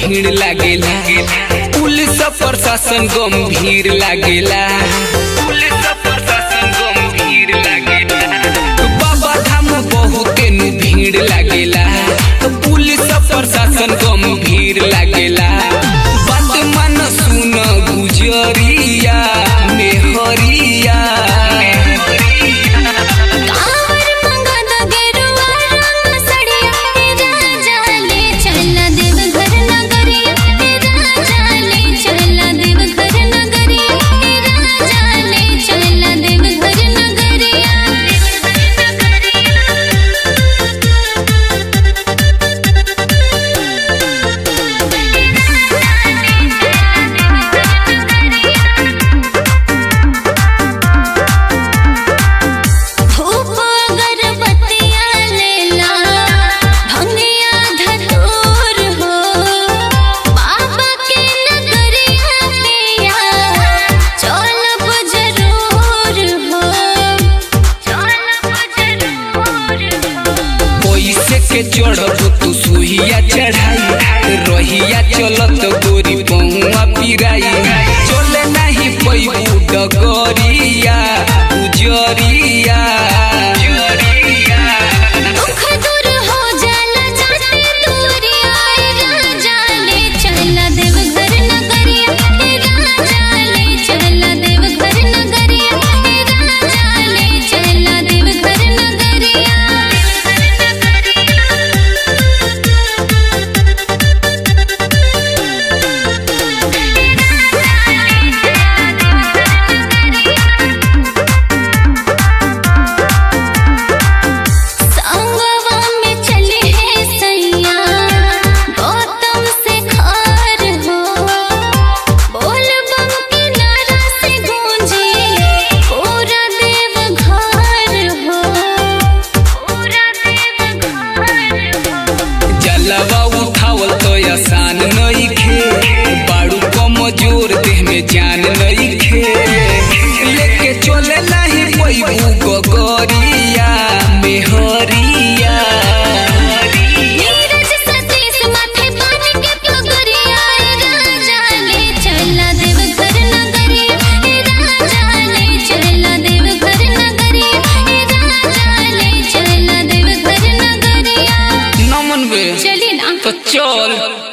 भीड़ लागेला पुलिस प्रशासन गंभीर लागेला पुलिस प्रशासन गंभीर लागेला बाबा धाम बहुत नु भीड़ लागेला पुलिस प्रशासन गंभीर लागेला बात मन सुन गुजरिया मेहरिया कावर मंगद गेरुआ रंग सड़िया हे राजा ले चल देव घर नगरिया हे राजा ले चल देव घर नगरिया हे राजा ले चल देव घर नगरिया धूप अगरबत्तियाँ लेला भंगिया धतूर हो बाबा के नगरिया पिया चलब जरूर हो चलब जरूर हो पैसे के चढ़ब तू सुहिया चढ़ाई रहिया चलत गोरी पहुआ पिराई चले नहीं पैबू डगरिया उजरिया दुख दूर हो जाला जाते दूरिया ए राजा ले चल देव घर नगरिया ए राजा ले चल देव घर नगरिया ए राजा ले चल देव घर संगवा में चले हैं सैया गौतम से खार हो बोल बम के नारा से गूंजे पूरा देव घर हो पूरा देव घर हो जलवा उठावल तो आसान नइखे बाड़ू कमजोर देह में जान नइखे लेके चले नहीं पैबू गगरिया मेहरिया नीरज सतीश माथे पानी के पगरिया ए राजा ले चला देव घर नगरिया ए राजा ले चला देव घर नगरिया ए राजा ले चला देव घर नगरिया नमन बे चली ना तो चल